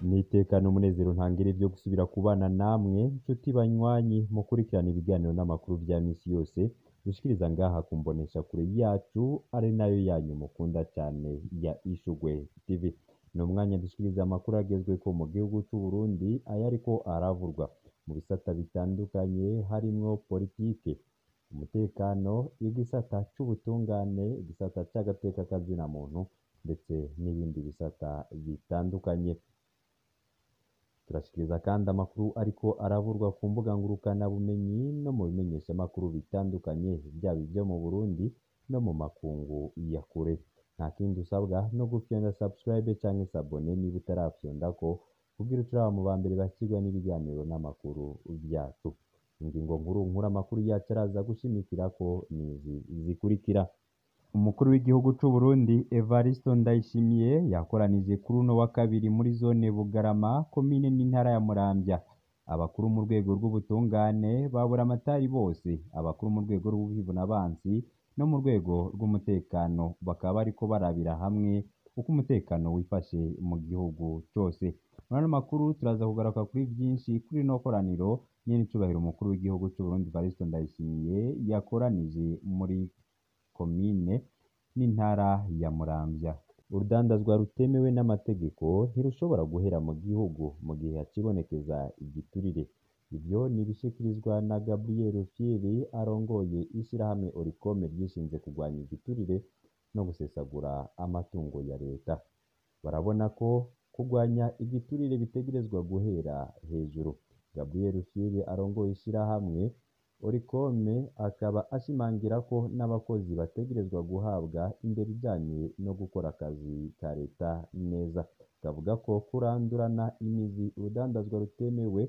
Nitekana umunezero ntangere vyo gusubira kubana namwe nshuti banywanyi mukurikirana ibiganiro n'amakuru vya misi yose dushikiriza ngaha ku mboneshakure yacu ari nayo yanyu mukunda cane ya Ishurwe TV. Ni umwanya dushikiriza amakuru agezweko mu gihugu c'Uburundi ayariko aravurwa mu bisata bitandukanye harimwo politike, umutekano, igisata c'ubutungane, igisata c'agateka k'azina muntu ndetse n'ibindi bisata bitandukanye. Turashikiriza kandi amakuru ariko aravurwa ku mbuga ngurukana bumenyi no mu bimenyeshamakuru bitandukanye vyaba ivyo mu Burundi no mu makungu ya kure. Nta kindi usabwa no gufyonda subscribe canke s'abone niba utarafyondako kugira uce uraba mu bambere bakirwa n'ibiganiro n'amakuru vyacu. Ingingo nkuru nkuru amakuru yacu araza gushimikirako nizi zikurikira: Umukuru w'igihugu c'Uburundi Evariste Ndayishimiye yakoranije kuri uno wa kabiri muri zone Bugarama komine n'intara ya Muramvya abakuru mu rwego rw'ubutungane babura amatari bose abakuru mu rwego rw'ubuhivunabansi no mu rwego rw'umutekano bakaba bariko barabira hamwe uko umutekano wifashe mu gihugu cose. Muri ano makuru turaza kugaruka kuri vyinshi kuri rino koraniro nyen'icubahiro umukuru w'igihugu c'Uburundi Evariste Ndayishimiye yakoranije muri komine n'intara ya Muramvya. Urudandazwa rutemewe n'amategeko ntirushobora guhera mu gihugu mu gihe hacibonekeza igiturire. Ivyo ni ibishikirizwa na Gabriel Rufyiri arongoye ishirahamwe Oricom ryishinze kurwanya igiturire no gusesagura amatungo ya leta. Barabona ko kurwanya igiturire bitegerezwa guhera hejuru. Gabriel Rufyiri arongoye ishirahamwe Oricom akaba ashimangira ko n'abakozi bategerezwa guhabwa indero ijanye no gukora akazi ka leta neza. Akavuga ko kurandurana imizi urudandazwa rutemewe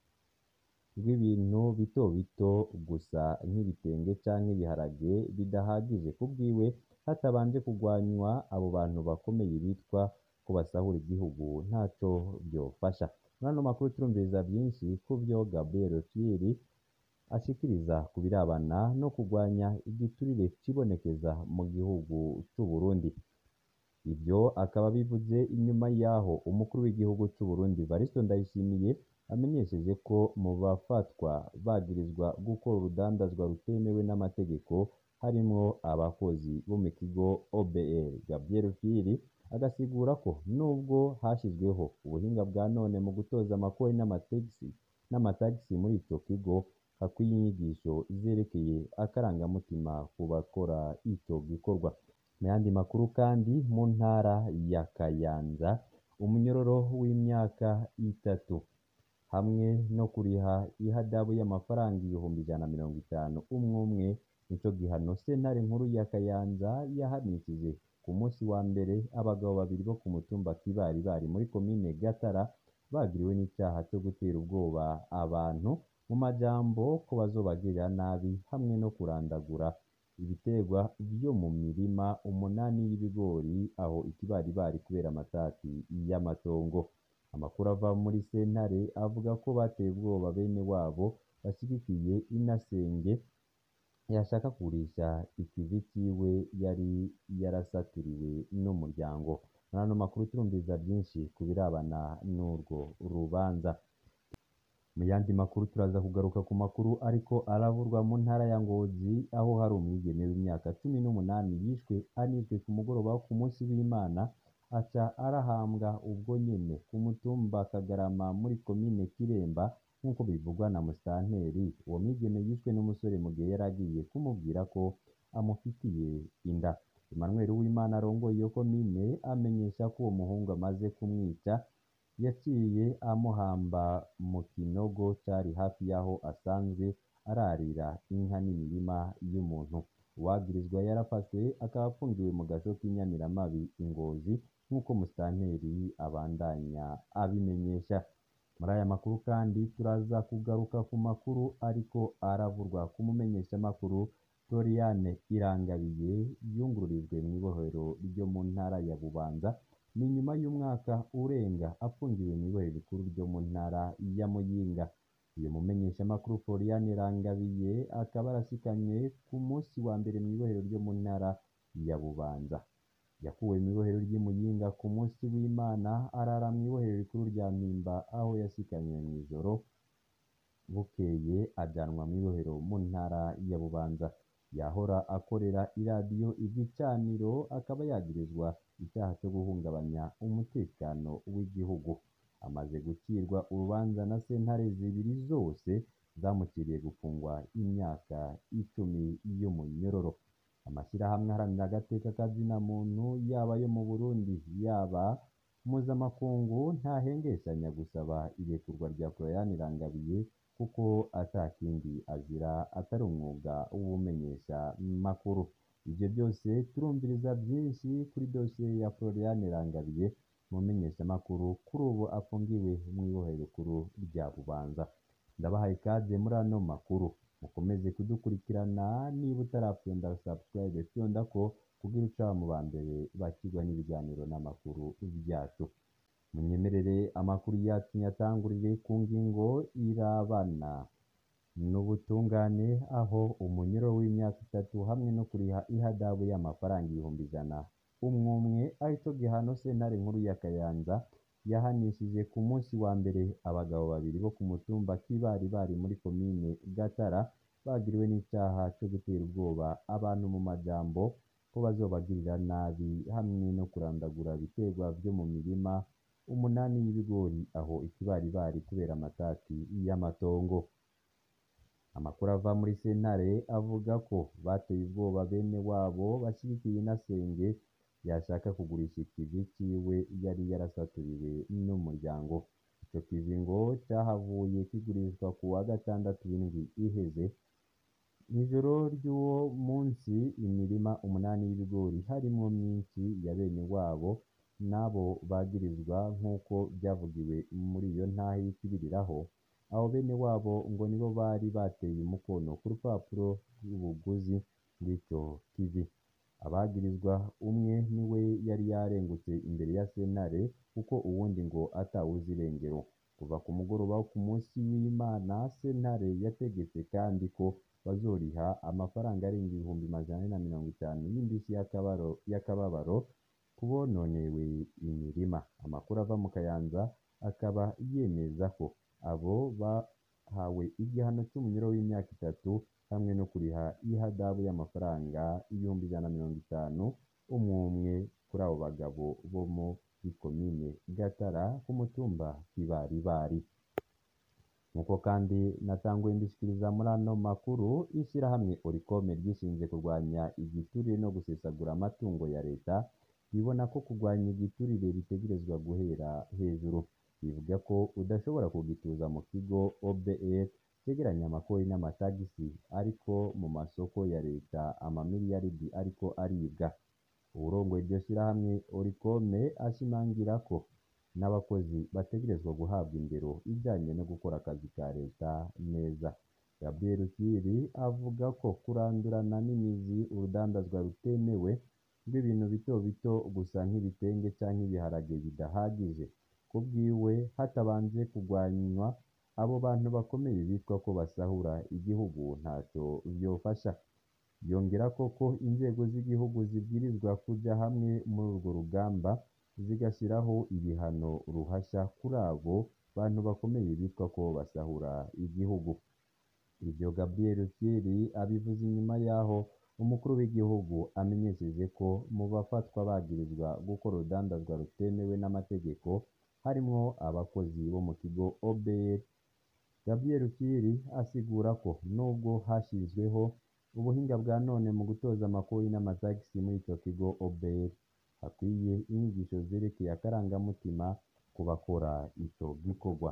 rw'ibintu bito bito gusa nk'ibitenge canke ibiharage bidahagije kubwiwe hatabanje kurwanywa abo bantu bakomeye bitwa ko basahura igihugu ntaco vyofasha. Muri ano makuru turumviriza vyinshi kuvyo Gabriel Rufyiri ashikiriza ku birabana no kurwanya igiturire cibonekeza mu gihugu c'Uburundi. Ivyo akaba abivuze inyuma y'aho umukuru w'igihugu c'Uburundi Evariste Ndayishimiye amenyesheje ko mu bafatwa bagirizwa gukora urudandazwa rutemewe n'amategeko harimwo abakozi bo mu kigo OBR. Gabriel Rufyiri agasigura ko nubwo hashizweho ubuhinga bwa none mu gutoza amakori n'amatagisi n'amatagisi muri ico kigo, hakwiye inyigisho zerekeye akarangamutima ku bakora ico gikorwa. Mu yandi makuru kandi mu ntara ya Kayanza, umunyororo w'imyaka itatu hamwe no kuriha ihadabu y'amafaranga ibihumbi ijana na mirongo itanu umwe umwe, nico gihano sentare nkuru ya Kayanza yahanishije ku musi wa mbere abagabo babiri bo ku mutumba Kibaribari muri komine Gatara bagiriwe n'icaha co gutera ubwoba abantu mu majambo ko bazobagirira nabi hamwe no kurandagura ibiterwa vyo mu mirima umunani y'ibigori aho Ikibaribari kubera amatati y'amatongo. Amakuru ava muri sentare avuga ko bateye ubwoba bene wabo bashigikiye inasenge yashaka kugurisha ikivi ciwe yari yarasaturiwe n'umuryango. Muri ano makuru turumviriza vyinshi ku birabana n'urwo rubanza. Mu yandi makuru turaza kugaruka ku makuru ariko aravurwa mu ntara ya Ngozi aho hari umwigeme w'imyaka cumi n'umunani yishwe anizwe ku mugoroba wo ku musi w'Imana aca arahambwa ubwo nyene ku mutumba Kagarama muri komine Kiremba nk'uko bivugwa na musitanteri. Uwo mwigeme yishwe n'umusore mu gihe yari agiye kumubwira ko amufitiye inda. Emmanuel Uwimana arongoye iyo komine amenyesha ko uwo muhungu amaze kumwica yaciye amuhamba mu kinogo cari hafi y'aho asanzwe ararira inka n'imirima y'umuntu. Uwagirizwa yarafashwe akaba afungiwe mu gasho k'Inyamiramabi i Ngozi nk'uko musitanteri abandanya abimenyesha. Muri aya makuru kandi turaza kugaruka ku makuru ariko aravurwa ku mumenyeshamakuru Doriane Irangabiye yungururijwe mw'ibohero ryo mu ntara ya Bubanza, ni nyuma y'umwaka urenga afungiwe mw'ibohero rikuru ryo mu ntara ya Muyinga. Uyu mumenyeshamakuru Floriane Irangabiye akaba arashikanywe ku musi wa mbere mw'ibohero ryo mu ntara ya Bubanza. yakuwe mw'ibohero ry'i Muyinga ku musi w'Imana arara mw'ibohero rikuru rya Mpimba aho yashikanywe mw'ijoro bukeye ajanwa mw'ibohero mu ntara ya Bubanza yahora akorera iradiyo igicaniro akaba yagirizwa icaha co guhungabanya umutekano w'igihugu amaze gucirwa urubanza na sentare zibiri zose zamuciriye gufungwa imyaka icumi y'umunyororo amashirahamwe aharanira agateka kazina muntu yaba ayo mu Burundi yaba mpuzamakungu ntahengeshanya gusaba irekurwa rya Florian Irangabiye kuko ata kindi azira atari umwuga w'ubumenyesha makuru ivyo byose turumviriza vyinshi kuri dosiye ya Florian Irangabiye umumenyeshamakuru kuri ubu afungiwe mw'ibohero rikuru rya Bubanza ndabahaye ikaze muri ano makuru mukomeze kudukurikirana niba utarafyonda subscribe fyondako kugira uca mu ba mbere bakirwa n'ibiganiro n'amakuru vyacu munyemerere amakuru yacu nyatangurire ku ngingo irabana n'ubutungane aho umunyoro w'imyaka itatu hamwe no kuriha ihadabu y'amafaranga ibihumbi ijana umwe umwe arico gihano sentare nkuru ya Kayanza yahanishije ku munsi wa mbere abagabo babiri bo ku mutumba Kibari bari muri komine Gatara bagiriwe n'icaha co gutera ubwoba abantu mu majambo ko bazobagirira nabi hamwe no kurandagura ibiterwa vyo mu mirima umunani y'ibigori aho ikibaribari kubera amatati y'amatongo amakuru ava muri sentare avuga ko bateye ubwoba bene wabo bashigikiye inasenge yashaka kugurisha ikivi ciwe yari yarasaturiwe n'umuryango ico kivi ngo cahavuye kigurishwa ku wa gatandatu w'indwi iheze mw'ijoro ry'uwo munsi imirima umunani y'ibigori harimwo myinshi ya bene wabo n'abo bagirizwa nk'uko vyavugiwe muri iyo ntahe y'ikibiriraho abo bene wabo ngo nibo bari bateye umukono ku rupapuro rw'ubuguzi bw'ico kivi abagirizwa umwe niwe yari yarengutse imbere ya sentare kuko uwundi ngo atawuzi irengero kuva ku mugoroba wo ku munsi w'Imana sentare yategetse kandi ko bazoriha amafaranga arenga ibihumbi majana ane na mirongo itanu y'indishyi y'akababaro kubononewe imirima amakuru ava mu Kayanza akaba yemeza ko abo bahawe igihano c'umunyoro w'imyaka itatu hamwe no kuriha ihadabu y'amafaranga ibihumbi ijana na mirongo itanu umwe umwe kuri abo bagabo bo muri komine Gatara ku mutumba Kibaribari nk'uko kandi natanguye mbishikiriza muri ano makuru ishirahamwe Oricome ryishinze kurwanya igiturire no gusesagura amatungo ya leta ribona ko kurwanya igiturire bitegerezwa guhera hejuru bivuga ko udashobora kugituza mu kigo OBR cegeranya amakori n'amatagisi ariko mu masoko ya leta amamiliyaridi ariko aribwa uwurongoye iryo shirahamwe Oricome ashimangira ko n'abakozi bategerezwa guhabwa indero ijanye no gukora akazi ka leta neza Gabriel Rukiri avuga ko kurandurana n'imizi urudandazwa rutemewe rw'ibintu bito bito gusa nk'ibitenge canke ibiharage bidahagije kubwiwe hatabanje kurwanywa abo bantu bakomeye bitwa ko basahura igihugu ntaco vyofasha yongerako ko inzego z'igihugu zibwirizwa kuja hamwe muri urwo rugamba zigashiraho ibihano ruhasha kuri abo bantu bakomeye bitwa ko basahura igihugu ivyo Gabriel Rukiri abivuze inyuma yaho umukuru w'igihugu amenyesheje ko mu bafatwa bagirizwa gukora urudandazwa rutemewe n'amategeko harimwo abakozi bo mu kigo OBR Gabriel Rukiri asigura ko nubwo hashizweho ubuhinga bwa none mu gutoza amakori n'amatagisi muri ico kigo OBR hakwiye inyigisho zerekeye akarangamutima ku bakora ico gikorwa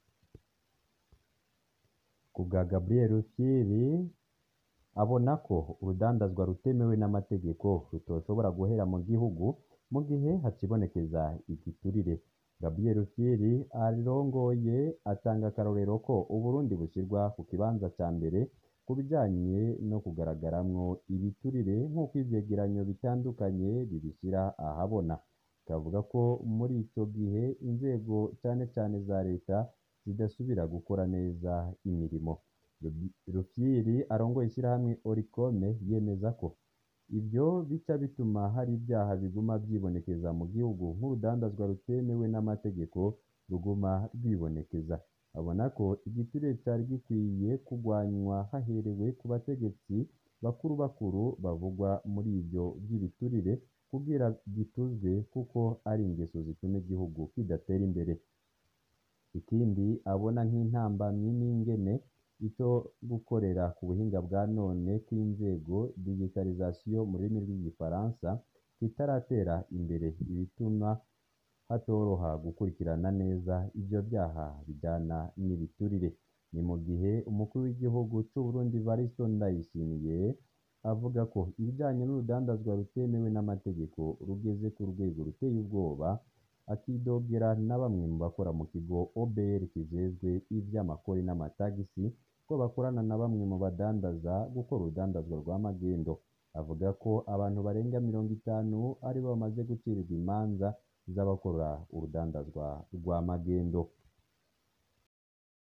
ku bwa Gabriel Rukiri abona ko urudandazwa rutemewe n'amategeko rutoshobora guhera mu gihugu mu gihe hacibonekeza igiturire Gabriel Rukiri arongoye atanga akarorero ko Uburundi bushirwa ku kibanza ca mbere ku bijanye no kugaragaramwo ibiturire nk'uko ivyegeranyo bitandukanye bibishira ahabona akavuga ko muri ico gihe inzego cane cane za leta zidasubira gukora neza imirimo Rufyiri arongoye ishirahamwe Oricome yemeza ko ivyo bica bituma hari ibyaha biguma vyibonekeza mu gihugu nk'urudandazwa rutemewe n'amategeko ruguma rwibonekeza abona ko igiturire cari gikwiye kugwanywa haherewe ku bategetsi bakuru bakuru bavugwa muri ivyo vy'ibiturire kugira gituzwe kuko ari ingeso zituma igihugu kidatera imbere ikindi abona nk'intambamyi n'ingene ico gukorera ku buhinga bwa none kw'inzego digitalisation mu rurimi rw'igifaransa kitaratera imbere ibituma hatoroha gukurikirana neza ivyo vyaha bijana n'ibiturire ni mu gihe umukuru w'igihugu c'Uburundi Evaristo Ndayishimiye avuga ko ibijanye n'urudandazwa rutemewe n'amategeko rugeze ku rwego ruteye ubwoba akidogera na bamwe mu bakora mu kigo OBR kijejwe ivy'amakori n'amatagisi ko bakorana na bamwe mu badandaza gukora urudandazwa rwa magendo avuga ko abantu barenga mirongo itanu aribo bamaze gucirirwa imanza z'abakora urudandazwa rwa magendo